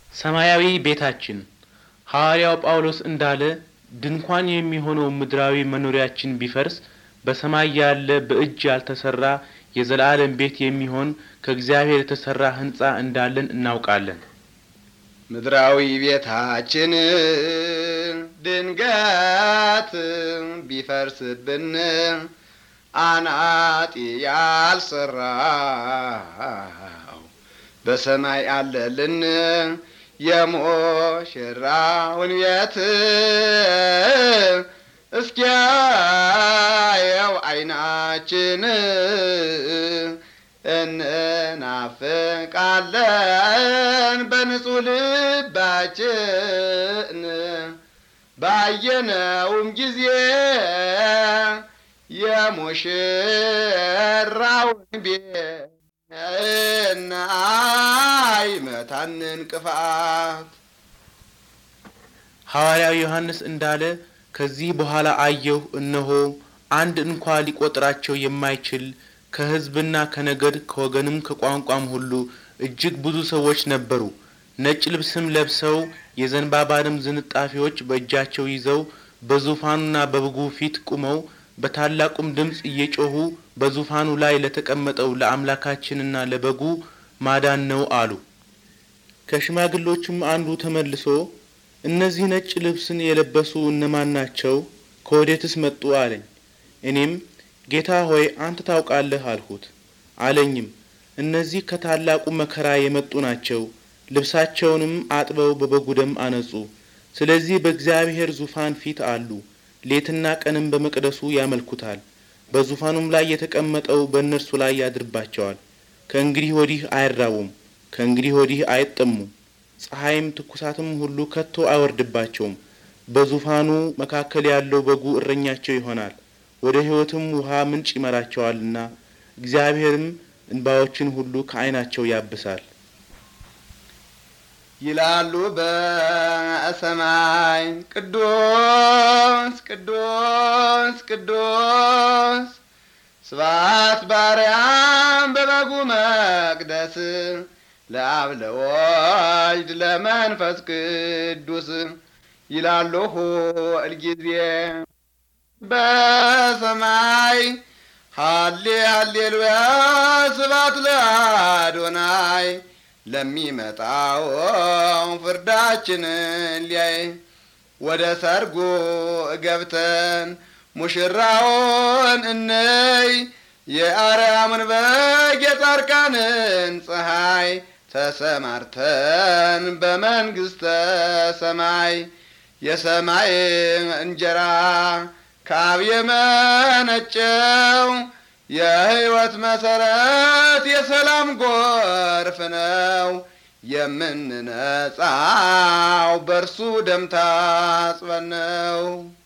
ሰማያዊ ቤታችን ሐዋርያው ጳውሎስ እንዳለ ድንኳን የሚሆነው ምድራዊ መኖሪያችን ቢፈርስ በሰማይ ያለ በእጅ ያልተሰራ የዘላለም ቤት የሚሆን ከእግዚአብሔር የተሰራ ሕንጻ እንዳለን እናውቃለን። ምድራዊ ቤታችን ድንገት ቢፈርስብን አናጢ ያልሰራው በሰማይ አለልን የሙሽራውን ቤት እስኪያየው ዓይናችን እንናፍቃለን በንጹሕ ልባችን ባየነውም ጊዜ የሙሽራውን ቤት አይመታን እንቅፋት። ሐዋርያው ዮሐንስ እንዳለ ከዚህ በኋላ አየሁ፣ እነሆ አንድ እንኳ ሊቆጥራቸው የማይችል ከሕዝብና ከነገድ ከወገንም ከቋንቋም ሁሉ እጅግ ብዙ ሰዎች ነበሩ። ነጭ ልብስም ለብሰው የዘንባባንም ዝንጣፊዎች በእጃቸው ይዘው በዙፋኑና በበጉ ፊት ቁመው በታላቁም ድምፅ እየጮኹ በዙፋኑ ላይ ለተቀመጠው ለአምላካችንና ለበጉ ማዳን ነው አሉ። ከሽማግሎቹም አንዱ ተመልሶ እነዚህ ነጭ ልብስን የለበሱ እነማን ናቸው? ከወዴትስ መጡ? አለኝ። እኔም ጌታ ሆይ አንተ ታውቃለህ አልሁት። አለኝም እነዚህ ከታላቁ መከራ የመጡ ናቸው። ልብሳቸውንም አጥበው በበጉ ደም አነጹ። ስለዚህ በእግዚአብሔር ዙፋን ፊት አሉ። ሌትና ቀንም በመቅደሱ ያመልኩታል። በዙፋኑም ላይ የተቀመጠው በእነርሱ ላይ ያድርባቸዋል። ከእንግዲህ ወዲህ አይራቡም፣ ከእንግዲህ ወዲህ አይጠሙም። ፀሐይም ትኩሳትም ሁሉ ከቶ አይወርድባቸውም። በዙፋኑ መካከል ያለው በጉ እረኛቸው ይሆናል፣ ወደ ሕይወትም ውሃ ምንጭ ይመራቸዋልና እግዚአብሔርም እንባዎችን ሁሉ ከዓይናቸው ያብሳል። ይላሉ በሰማይ ቅዱስ ቅዱስ ቅዱስ ስብሐት በአርያም በበጉ መቅደስ ለአብ ለወልድ ለመንፈስ ቅዱስ ይላሉ ሁልጊዜ በሰማይ ሃሌ ሃሌሉያ ስብሐት ለአዶናይ ለሚመጣው ፍርዳችንን ሊያይ ወደ ሰርጉ ገብተን ሙሽራውን እንይ የአርያምን በግ የጻድቃንን ፀሐይ ተሰማርተን በመንግሥተ ሰማይ የሰማይ እንጀራ ከአብ የመነጨው የሕይወት መሰረት የሰላም ጎርፍ ነው። የምንነጻው በእርሱ ደም ታጥበን ነው።